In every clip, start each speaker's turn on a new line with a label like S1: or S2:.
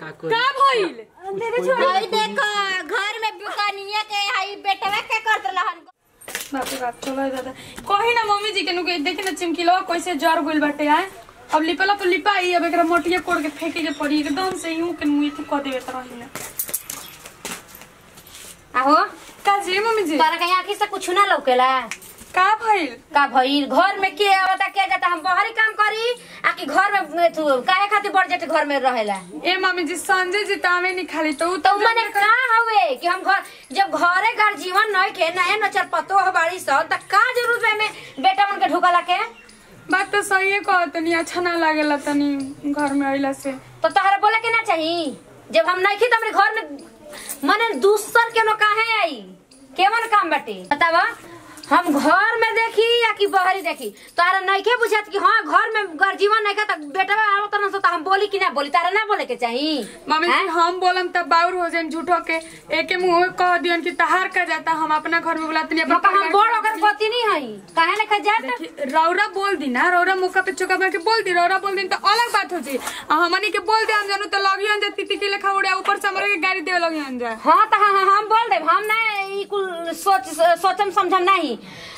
S1: का करी
S2: का भइल
S3: भाई देखो घर में दुकानिया के हाई बेटवा के करत रहन
S2: बाप रे बाप चलो दादा कही ना मम्मी जी के नु के देखी ना चिमकिलो कैसे जर गइल बाटे आए अब लिपला तो लिपाई अब एकरा मोटिया कोड़ के फेंके के पड़ी एकदम से यूं के मुंह क देवे त रही ना
S3: आहो
S2: का जी मम्मी जी
S3: तोरा के आंखी से कुछ ना लौकेला
S2: का भइल
S3: का भइल घर में के आवता के जाता हम बाहरी काम करी आ कि घर में तू काहे खातिर बढ़ जाते घर में रहेला
S2: ए मम्मी जी संजय जी तावे नहीं खाली तो उ
S3: तो मने का हवे कि हम घर जब घरे घर जीवन नहीं के नए नचर पतो हो बाड़ी स त का जरूरत है में बेटा मन के ढुकला के
S2: बात तो सही है कह तनी अच्छा ना लागेला तनी घर में आइला से
S3: तो तहरा बोले के ना चाहिए जब हम नहीं खी तो हमरे घर में मने दूसर के नो काहे आई केवन काम बाटे बतावा हम घर में देखी या कि बहरी देखी तारा नहीं के बुझात कि हाँ घर में घर जीवन नहीं का त बेटा आवत न तो हम बोली कि ना बोली तारा ना बोले के चाहिए
S2: मम्मी जी
S3: हैं?
S2: हम बोलम तब बाउर हो जाए झूठो के एके मुंह में कह दियन कि तहार का जाता हम अपना घर में बुलाते नहीं
S3: मका हम बड़ ओकर पति नहीं हई काहे लेके जात
S2: देखी, रौरा बोल दी ना रौरा मौका पे चौका मार के बोल दी रौरा बोल दी तो अलग बात हो जी आ हमनी के बोल दे हम जानू तो लगी हम जा तिती के लेखा उड़े ऊपर से हमरा के गाड़ी देवे लगी हम जा
S3: हाँ तो हाँ हाँ, हम बोल देब हम ना ई कुल सोच सोचम समझम नहीं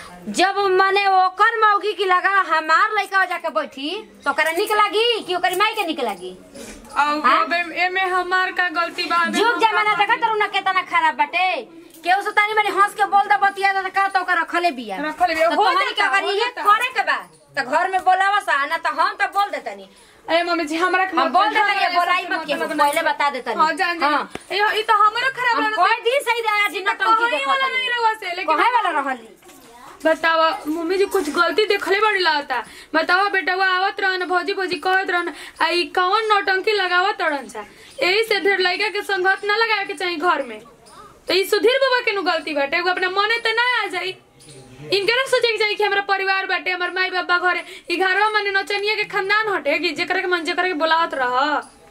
S3: जब मने ओकर मौगी की लगा हमार लड़का जाके बैठी तो ओकरा निक लागी कि ओकर माई के निक लागी
S2: और
S3: हाँ?
S2: अब एमे हमार का गलती बा एमे
S3: जुग
S2: हम
S3: जमाना
S2: का-
S3: देखा तरू ना केतना खराब बाटे केहू से तानी मनी हंस के बोल दे बतिया दे का तो ओकर रखले बिया
S2: रखले बिया,
S3: तो
S2: हो
S3: तोहनी के
S2: जाता,
S3: अगर
S2: हो
S3: इहे
S2: जाता।
S3: करे के बा तो घर में बोलावा सा ना तो हम तो बोल देतनी
S2: ए मम्मी जी हमरा के
S3: हम बोल
S2: मतलब
S3: देतनी
S2: है,
S3: बोलाई
S2: ऐसा
S3: मत के
S2: मतलब
S3: पहले
S2: नहीं।
S3: बता देतनी
S2: हाँ जान जान
S3: हाँ।
S2: ए ई तो हमरो खराब
S3: हम
S2: रहना
S3: कोई दिन सही दे आज नटंकी
S2: कहीं
S3: देखा
S2: वाला नहीं रहुआ से लेकिन
S3: कहे वाला रहली
S2: बतावा मम्मी जी कुछ गलती देखले बड़ी लागता बतावा बेटवा आवत रहन भौजी भौजी कहत रहन आ ई कौन नौटंकी लगावत रहन सा यही से ढेर लड़का के संगत ना लगाए के चाहिए घर में तो ई सुधीर बाबा के नु गलती बाटे एगो अपना मने तो ना आ जाई इनके ना सोचे के चाहिए कि हमारा परिवार बाटे हमार माई बाबा घरे ई घरवा मने नचनिया के खानदान हटे कि जेकरा के मन जेकरा के बुलावत रह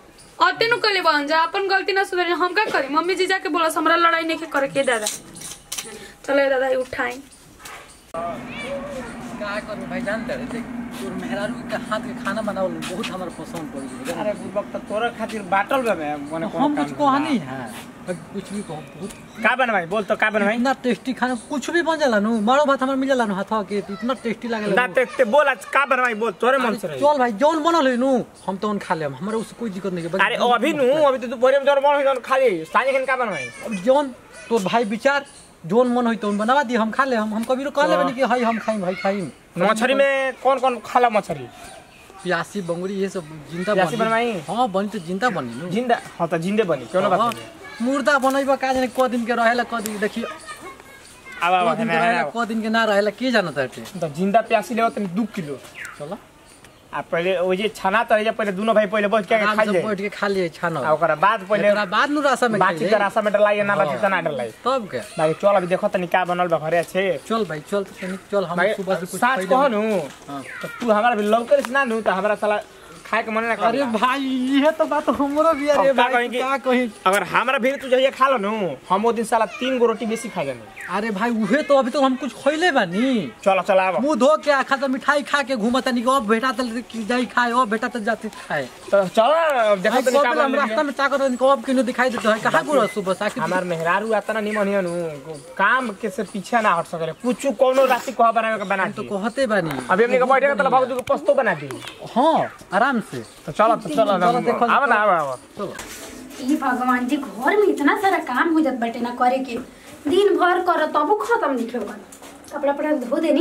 S2: अते नु कले बन जा अपन गलती ना सुधर हम का करी मम्मी जी जाके बोला हमरा लड़ाई नहीं के करे के दादा चलो ये दादा ये उठाई
S1: का करू भाई जानते रहे देख तोर मेहरारू के हाथ के खाना बनावल बहुत हमरा पसंद पड़ गई
S4: अरे बुबक तो तोरा खातिर बाटल बा मैं मने
S1: हम कुछ कहा नहीं है भाई कुछ भी कहो बहुत
S4: का बनवाई बोल तो का बनवाई
S1: इतना टेस्टी खाना कुछ भी बन जाला नु मारो भात हमर मिल जाला नु हाथवा के तो इतना टेस्टी लागेला
S4: ना
S1: नु।
S4: ते, ते बोल आज का बनवाई बोल तोरे मन से
S1: अरे
S4: रही
S1: चल भाई जौन बनल है नु हम तो उन खा लेम हमरा उससे कोई दिक्कत नहीं है
S4: अरे अभी नु अभी तो दोपहर में जोर मन होई जोन खाली साँझ खन का बनवाई
S1: अब जौन तोर भाई विचार जोन मन होई तो उन बनवा दी हम खा ले हम हम कभी कह लेबे नहीं कि हाय हम खाइम भाई खाइम
S4: मछली में कौन कौन खाला मछली
S1: प्यासी बंगुरी ये सब जिंदा
S4: प्यासी
S1: बनी
S4: बनवाई?
S1: हां बनी तो जिंदा बनी नु
S4: जिंदा हाँ तो जिंदे बनी क्यों ना बात
S1: हाँ,
S4: नहीं
S1: मुर्दा बनैबा का जाने क दिन के रहेला क दिन देखिए
S4: अब अब
S1: क दिन के रहेला क दिन के ना रहेला के जानत हटे
S4: तो जिंदा प्यासी ले तनी दू किलो
S1: चलो
S4: आ पहले ओ जे छना त जे पहले दोनों भाई पहले बैठ के
S1: आराम
S4: खा
S1: से
S4: ले
S1: बैठ के खा लिए छानो
S4: आ ओकरा बाद पहले
S1: एकरा बाद नु रासा में
S4: बाकी
S1: खाइले।
S4: का रास्ता में डलाई ना बाकी
S1: हाँ।
S4: त ना डलाई
S1: तब के
S4: बाकी चल अभी देखो तनी का बनल बा घरे अच्छे
S1: चल भाई चल तो तनिक चल हम
S4: भाई
S1: सुबह से कुछ
S4: साच
S1: खइले।
S4: कहो नु
S1: हाँ।
S4: तो तू हमारा भी लौकर से ना नु तो हमारा साला खाए के मन ना कर
S1: अरे भाई ये तो बात हमरो भी अरे
S4: अब का
S1: भाई
S4: कहीं कि-
S1: का कहीं
S4: अगर हमारा भी तू जहिया खा लो नु हम वो दिन साला तीन गो रोटी बेसी खा जाने
S1: अरे भाई उहे तो अभी तो हम कुछ खइले बानी
S4: चलो चलो आवा
S1: मुंह धो के आखा तो मिठाई खा के घूमत तनी अब बेटा तो जाई खाए अब बेटा तो जाते खाए
S4: तो चलो देखो
S1: भाई
S4: तनी का
S1: कब हम
S4: बनल
S1: रास्ता में चाकर कब किनो दिखाई देते है कहां गुरो सुबह साकी
S4: हमार मेहरारू आता ना निमन हियन काम के से पीछे ना हट सके कुछ कोनो राशि कह बनावे के बना
S1: तो
S4: दी
S1: कहते बानी
S4: अभी हमने के बैठे तो भाग के पस्तो बना दी
S1: हां आराम से
S4: तो चलो तो चलो
S1: चलो, देखो,
S4: आवा ना आवा आवा
S1: चलो
S5: ई भगवान जी घर में इतना सारा काम हो जात बाटे ना करे के दिन भर कर तबो खत्म नहीं होगा कपड़ा पड़ा धो देनी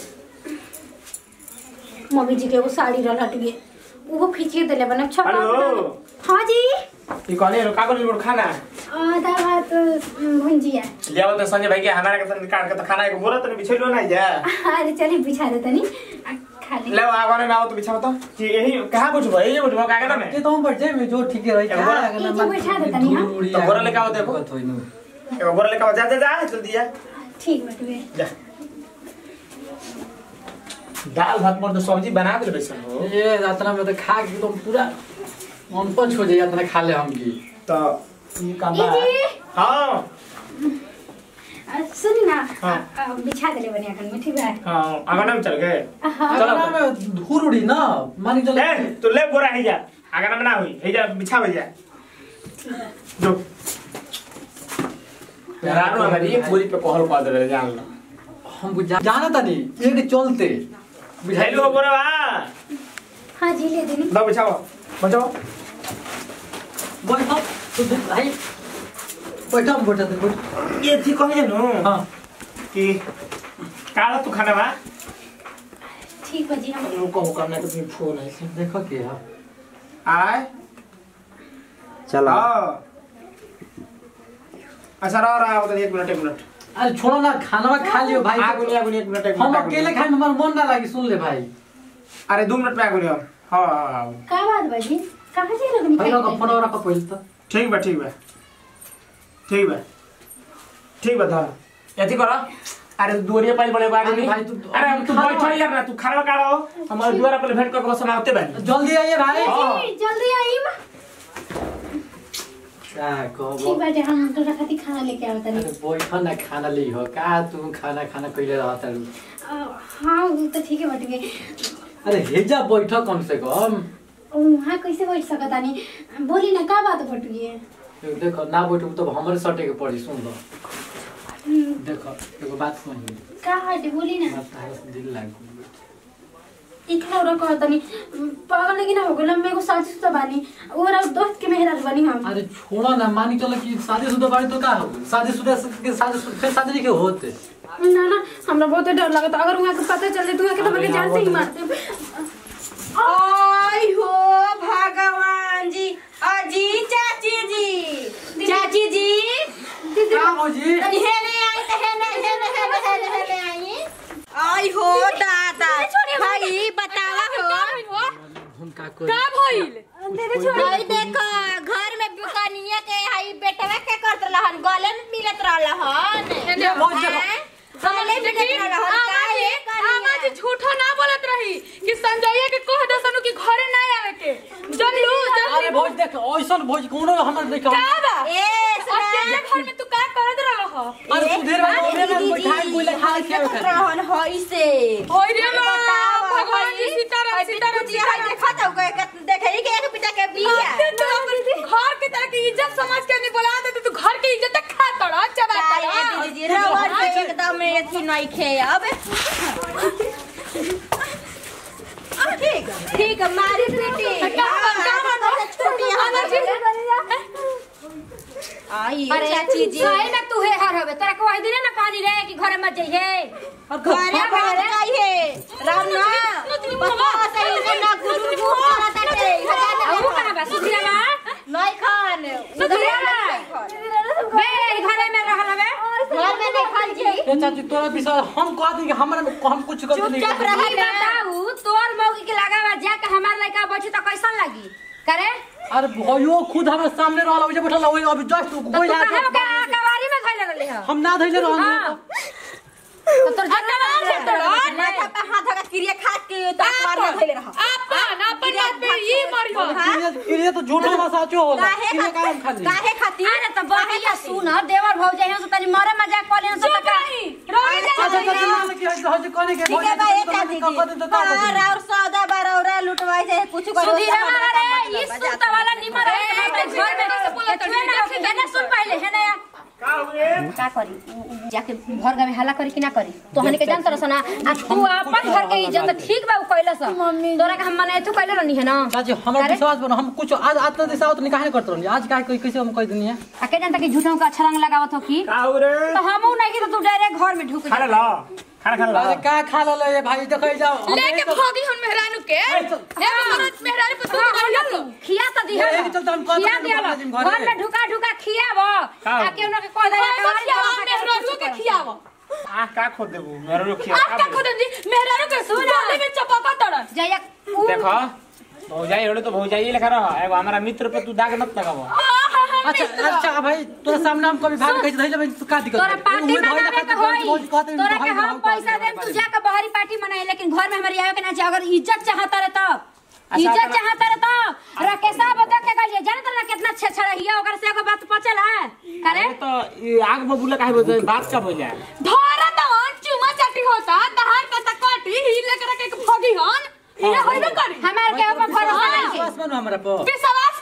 S5: मम्मी जी के एगो साड़ी रह हट गए वो खींचिए देले बना छपा
S4: हेलो।
S5: हाँ जी
S4: ई कहले रो कागज बोल खाना
S5: आधा भात भुंजिया
S4: ले आओ तो संजय भाई के हमारा के संग काट के तो खाना एक बोरा तो बिछैलो ना जा
S5: अरे चलिए बिछा दे तनी आ, खा ली
S4: ले आओ आगे में आओ तो बिछाओ तो कि यही कहां बैठबो यही बैठबो कागज में
S1: के तो हम बैठ जाए में जो ठीक है रही
S4: एगो बोरा-
S5: ई जो बैठा देता नहीं, हाँ?
S4: तो बोरा लेके आओ देखो। एगो बोरा लेके आओ जा जा जा जल्दी जा
S5: ठीक बटुए
S4: जा दाल भात पर तो सब्जी बना दे बेसन हो
S1: ये यात्रा में तो खा के एकदम पूरा मन पंच हो जाए यात्रा खा ले हम की
S4: तो ई काम बा
S5: ई जी।
S4: हां
S5: आ, सुनी ना
S4: हाँ।
S5: आ, आ, बिछा देले बनी अखन में ठीक है
S4: हां आगे में चल गए
S5: हाँ
S4: चलो।
S1: चलो में धूल उड़ी ना मानी चलो
S4: ए तू ले बोरा है जा आगे ना हुई है जा बिछा जा जो रानो हमारी पूरी पे कहल पा दे जान लो
S1: हम बुझा जाना तनी एक चलते
S4: हेलो बोरा बा
S5: हाँ जी ले देनी
S4: दो बचाओ बचाओ
S1: बैठो तू देख भाई बैठो हम बैठो तू बैठ
S4: ये थी कहे नो
S1: हाँ
S4: कि काला तू खाना बा
S5: ठीक बा जी हम
S4: रुको हो करना तो फोन है
S1: देखो के है
S4: आय
S6: चलो
S4: हाँ अच्छा रहा रहा उधर एक मिनट एक मिनट
S1: अरे छोड़ो ना खाना खा लियो भाई
S4: आगुनी आगुनी एक मिनट एक
S1: हम
S4: मिनट
S1: अकेले खाए में हमारा मन ना लगी सुन ले भाई
S4: अरे दो मिनट में आगुनी हम हाँ हाँ हाँ
S5: का बात बा जी कहाँ जा रहे
S1: भाई लोग फोन और रखो पहले तो
S4: ठीक बा ठीक बा ठीक बा ठीक बा धर यति कर अरे दुवरिया पाइल बड़े बाड़ी
S1: अरे
S4: नहीं
S1: भाई, तू-
S4: अरे हम तू
S1: खाना
S4: बैठो यार ना तू खाना का रहो हमारे दुआरा पर भेंट करके बस समाते बानी
S1: जल्दी आइए भाई
S4: हाँ।
S5: जी जल्दी आई माँ
S1: क्या कहबो
S5: ठीक बाटे हम तोरा खातिर खाना लेके आवत
S1: अरे
S5: तनी
S1: बैठो ना खाना ली हो का तू खाना खाना कइले रहत रू
S5: हाँ वो तो ठीक है बट गए
S1: अरे हेजा बैठो कम से कम
S5: वहाँ कैसे बैठ सकत तानी बोली ना का बात बट गए
S1: देखो ना बैठू तो हमरे सटे के पड़ी सुन लो देखो एगो बात सुन
S5: का हटे बोली ना
S1: बात तारा से दिल लाग
S5: इखला उरा कह तनी पागल लेकिन ना हो गइल मैं को साथी सुता बानी और दोस्त के मेहराज बनी हम
S1: अरे छोड़ो ना मानी चलो कि शादीशुदा बाड़ी तो का हो शादीशुदा के शादी फिर शादी नहीं के होते
S5: ना ना हमरा बहुत डर लगता अगर वहाँ के पता चल जाए तो वहाँ के तो मेरे जान से ही मारते
S3: आई हो भगवान जी अजी चाची जी चाची जी
S1: का हो जी
S3: तनी हेने आई त हेने हेने हेने हेने हेने आई आई हो दादा भाई बतावा हो
S1: हम का कोई
S2: का भइल
S3: भाई देखो घर में बुकानिया के हई बेटवा के करत रहन गले में मिलत रहलन
S1: ये बहुत जगह
S3: गले में मिलत रहन काहे
S2: आमा जी झूठो ना बोलत रही कि संजय के कह दसनु कि घरे ना आवे के जनलू
S1: अरे
S2: जनलू
S1: भोज देख ऐसन भोज कोनो हमर देखो
S2: का बा
S3: ए
S2: अकेले घर में तू का करत रहल हो
S1: अरे सुधीर भाई ओरे में बैठाए कोई खाए के
S3: रहन हई से
S2: होय रे बा भगवान जी सीताराम सीताराम
S3: जी हाय देखत हो गए देखे कि एक पिता के बिया
S2: अरे तू अपन घर के तरह की इज्जत समझ के नहीं बोला दे तू घर की इज्जत खा तड़ा चबा तड़ा
S3: दीदी जी रवर पे एकदम एथी नहीं खे अब ठीक ठीक मारी बेटी छोटी आई
S5: अरे
S3: चाची जी
S5: सही में तू है हर हवे तोरा को आई दिने ना कहली रे कि घरे मत जइहे
S3: घरे भाग जाइए राम ना पप्पा सही से ना गुरु गुरु करत है
S5: और कहां बा सुधिया बा
S3: नहीं खान
S5: सुधिया बे घरे में रहल हवे
S3: घर में नहीं खान जी
S1: ए चाची तोरा विषय हम कह दी कि हमरा में हम कुछ गलती नहीं
S3: चुपचाप
S1: करते।
S3: रही
S5: ई बताऊ तोर मौगी के लगावा जाके हमार लड़का बैठी तो कैसन लगी करे
S1: अरे भयो खुद हमरा सामने रहल ओजे बैठल ओए अभी जस्ट
S5: तो
S1: कोई
S5: तू
S1: आ
S5: कहां के कवारी में धइले रहली ह
S1: हम ना धइले रहल
S5: हां तो तोर जवाब से तोड़
S3: माथा पे हाथ धगा क्रिया खा के तो मार ना धइले रह
S2: अपन अपन बात पे ई मरी हो
S1: ये ये तो झूठा बा साचो होला
S3: काहे
S1: किने काम
S3: खातिर
S1: खाली
S3: काहे खातिर
S5: अरे तो बढ़िया सुन देवर भौजाई हम से तनी मरे मजाक कर लेन सब का
S2: रोई जा
S1: अच्छा चाची मान के हज हज कोने के
S3: ठीक है भाई चाची जी बार और सौदा बार और लुटवाई जाए कुछ करो
S5: सुधीर रे ई सुत वाला निमर है घर में कैसे बोला तो ना सुन पहले है ना का करी जाके घर गावे हल्ला करी कि ना करी तो हने के जान तरस ना आ तू अपन घर के इज्जत ठीक बा उ कइला स तोरा के हम मने तू कइले रहनी है ना
S1: चाची हमरा
S5: अरे?
S1: विश्वास बनो हम कुछ आज आज दिशा तो निकाह नहीं करत रहनी आज काहे कोई कैसे हम कह देनी है
S5: आ के जानता कि झूठों का अच्छा रंग लगावत हो की
S4: का हो रे
S5: तो हमहू नहीं कि तो तू डायरेक्ट घर में ढुक
S4: खाना
S5: जा
S4: ला खाना खा ला
S1: अरे का खा ले ये भाई देखै जाओ हम
S2: लेके
S1: यही तो-
S2: भागी हुन मेहरानू के एगो मरद मेहरानू पे तू
S5: खिया
S2: लो
S5: खिया तो दिया
S1: यही चलते हम कहते
S5: खिया
S1: हैं
S5: दिया
S1: घरे में।
S5: घर में ढुका ढुका खियाव आ के उनके कह दे
S2: मेहरानू के खियाव
S4: आ का खोद देबू मेरे रोखिया
S2: आप क्या खुद जी मेहरानू के सुन में चपका तड़ा
S5: जया
S4: देखो भौजाई होले तो भौजाई लेखा रह एगो हमारा मित्र पे तू दाग मत लगाबो
S1: अच्छा अच्छा भाई तोरा सामने हम कभी भाग कैसे धइले भाई तू का दिक्कत
S5: तोरा
S1: है?
S5: पार्टी
S1: उहे धइले
S5: मनावे
S1: खातिर
S5: के
S1: बहुत- बहुत
S5: होई
S1: कहते हैं,
S5: तोरा
S1: भाई
S5: के हम
S1: हम
S5: पैसा
S1: कहते हैं
S5: देम तू
S1: बारे में।
S5: जाके बाहरी पार्टी मनाए लेकिन घर में हमारी आवे के ना चाहे अगर इज्जत चाहता रहे तब
S4: अच्छा,
S5: इज्जत
S4: अपना-
S5: चाहता रहे तब राकेशा बता के गलिए जाने तोरा कितना छेछड़ा हिया ओकर से एगो बात पचल है करे
S4: अरे तो ये आग बबूला काहे बोलते बात का बोल जाए
S2: धरा तवन चुमा चाटी होता दहार पता काटी हिले करे के भागी हन ये होइबे करी
S5: हमार के ऊपर भरोसा नहीं
S1: विश्वास बनो हमरा पर
S2: विश्वास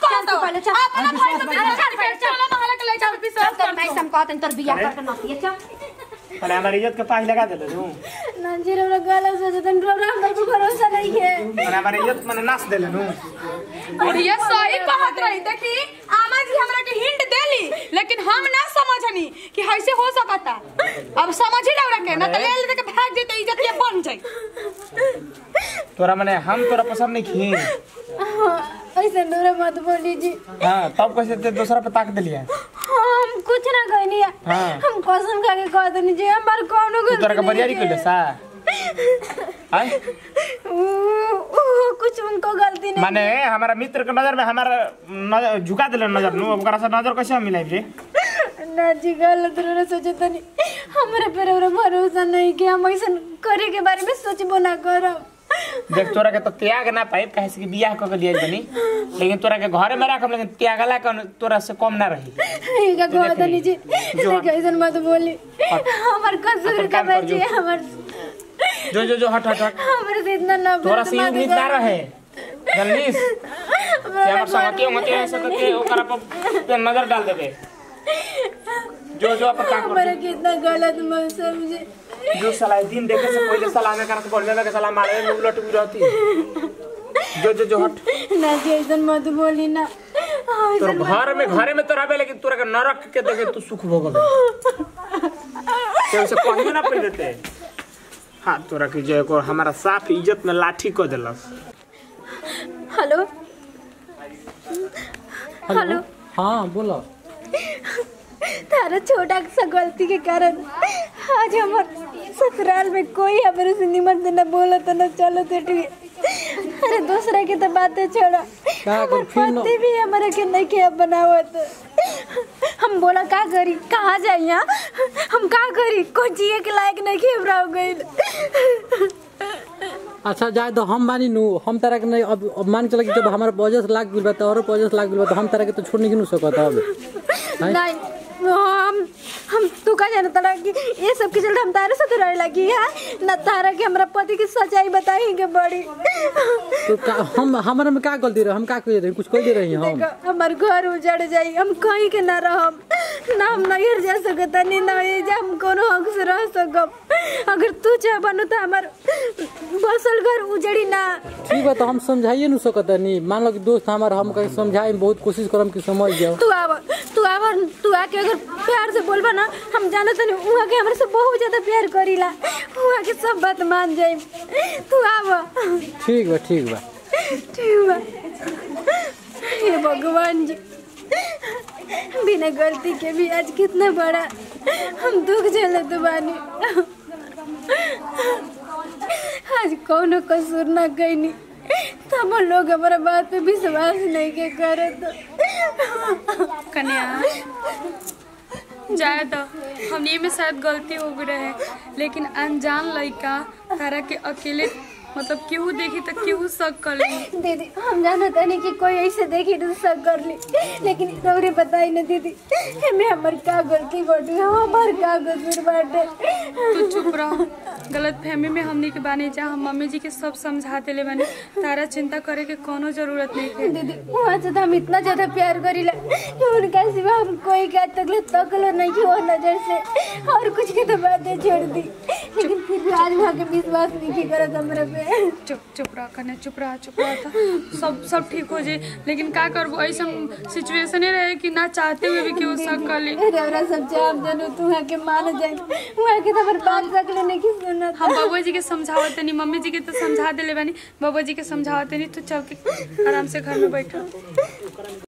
S2: कहत
S5: तू पहले चल।
S2: अपना भाई पे
S5: चल,
S2: विश्वास
S5: चल,
S2: करके
S5: चल।
S2: चलो मोहल्ला के लड़का पे
S5: चल
S2: विश्वास
S5: तोर
S2: कर
S5: मैं सम कहत तोर बियाह करके नतिए चल
S4: अरे हमारी इज्जत के पाही लगा देले तू
S5: नंजीर हमरा गलत सोचे तन हमरा अंदर को भरोसा नहीं है
S4: अरे हमारी इज्जत मने नाश देले तू
S2: और ये सही कहत रही देखी आमा जी हमरा के हिंट देली लेकिन हम ना समझनी कि ऐसे हो सकता अब समझ ही लग के ना तो ले ले के भाग जेते इज्जत ये बन जाई
S4: तोरा मने हम तोरा पसंद नहीं खी
S5: ऐसे डोरे मत बोली जी
S4: हां तब कैसे ते दूसरा पे ताक देलिया
S5: हम कुछ ना कहनी है
S4: हाँ।
S5: हम कसम खा के कह देनी जी हमार कोनो
S4: तू तोरा
S5: गलती
S4: के बरियारी
S5: नहीं
S4: कइले सा आय
S5: ऊ- ऊ- कुछ उनको गलती नहीं
S4: माने हमारा मित्र के नजर में हमारा नजर झुका देले नजर नु अब ओकरा से नजर कैसे मिलाई रे
S5: ना जी गलत रे सोचे तनी हमरे पर हमरा भरोसा नहीं कि हम ऐसा करे के बारे में सोचबो ना करब
S4: देख तोरा के तो त्याग ना पाइब काहे से कि बियाह क के लिए बनी लेकिन तोरा के घरे में राखब लेकिन त्यागला के तोरा से कम ना रही
S5: इनका कह तनी जी
S4: जो-
S5: देख ऐसा मत बोली हमर कसूर
S4: अपन
S5: का
S4: काम कर जो।
S5: बची हमर
S4: जो जो जो हट हट हट
S5: हमरे से इतना ना
S4: तोरा से ये उम्मीद ना रहे जल्दी कि हमर संगति होते हैं सकते ओकरा पर पे नजर डाल देबे जो जो अपन काम
S5: हमारा
S4: कर
S5: कितना गलत मत समझे
S4: जो साला दिन देखे से पहले सलामे करत बोलने लगे साला मारे में उलट भी रहती जो जो जो हट
S5: ना जी ऐसा मत बोली ना
S4: तोर घर में घरे में तो रहबे लेकिन तोरा के नरक के देखे तू सुख भोगबे ते से कहियो ना पड़ देते हाँ तोरा के जो को हमारा साफ इज्जत में लाठी को देलस
S5: हेलो हेलो
S1: हाँ बोलो
S5: तारा छोटा सा गलती के कारण आज हमार ससुराल में कोई हमारे से निमन से न बोला तो न चलो तो ठीक अरे दूसरा के तो बातें छोड़ा
S1: का कर
S5: हमार
S1: फिर न-
S5: पति भी हमारे के नहीं के बनावत हम बोला का करी कहाँ जाई यहाँ हम का करी कोई जिए के लायक नहीं के हमरा हो गइल
S1: अच्छा जाए तो हम मानी नू हम तरह के नहीं अब अब मान चला कि जब हमारे वजह से लाग गइल बा तो औरो वजह से लाग गइल बा तो हम तरह के तो छोड़ नहीं सकत अब हैं?
S5: नहीं हम हम तू का जाना तारा कि ये सब के चलते हम तारे साथ रहे लगी है न तारा के हमरा पति की सच्चाई बताई के बड़ी
S1: तो का, हम हमारे में का गलती रहे हम का कह रहे कुछ कह दे रही हम
S5: देखो हमार घर उजड़ जाई हम कहीं के ना रहम ना हम नैहर जा सकत नहीं ना ये जा हम कोनो हक से रह सकब अगर तू चाह बनू तो हमार बसल घर उजड़ी ना
S1: ठीक बा तो हम समझाइए नहीं सकत नहीं मान लो कि दोस्त हमारा हम कहीं समझाए बहुत कोशिश करम कि समझ जाओ
S5: तू आव तू आव तू आके अगर प्यार से बोलबा ना हम जाने तनी उहाँ के हमरे से बहुत ज्यादा प्यार करीला उहाँ के सब बात मान जाई तू आव
S1: ठीक बा ठीक बा
S5: ठीक बा हे भगवान जी बिना गलती के भी आज कितना बड़ा हम दुख झेलत बानी आज कौनो कसूर ना कैनी तब लोग हमारा बात पे विश्वास नहीं के करत
S2: कन्या जाए तो हमने में शायद गलती हो गई रहे लेकिन अनजान लड़का तारा के अकेले मतलब केहू देखी तो केहू शक कर ली
S5: दीदी हम जानत नहीं कि कोई ऐसे देखी तो सब कर ली लेकिन तोरे बताई ना दीदी में हमर का गलती बाटे हमर का कसूर बाटे
S2: तू चुप रह गलत फहमी में हमने के बानी जा हम मम्मी जी के सब समझा देले बानी तारा चिंता करे के कोनो जरूरत नहीं है
S5: दीदी वहाँ से तो हम इतना ज्यादा प्यार करीला कि उनका सिवा हम कोई का तकलीफ तकलो नहीं कि वो नजर से और कुछ के तो बातें छोड़ दी लेकिन फिर भी आज वहाँ के विश्वास नहीं की करत हमरा पे
S2: चुप चुप रह कन्या चुप रह चुप रह था सब सब ठीक हो जाए लेकिन का करबो ऐसा सिचुएशन ही रहे कि ना चाहते हुए भी केहू शक कर ली
S5: अरे हमरा सब जाम जानू तू वहाँ के मान जाए वहाँ के तो हमारे बात सकले नहीं कि सुनत
S2: हम बाबू जी के समझावत नहीं मम्मी जी के तो समझा देले बानी बाबू जी के समझावत नहीं तो चल के आराम से घर में बैठो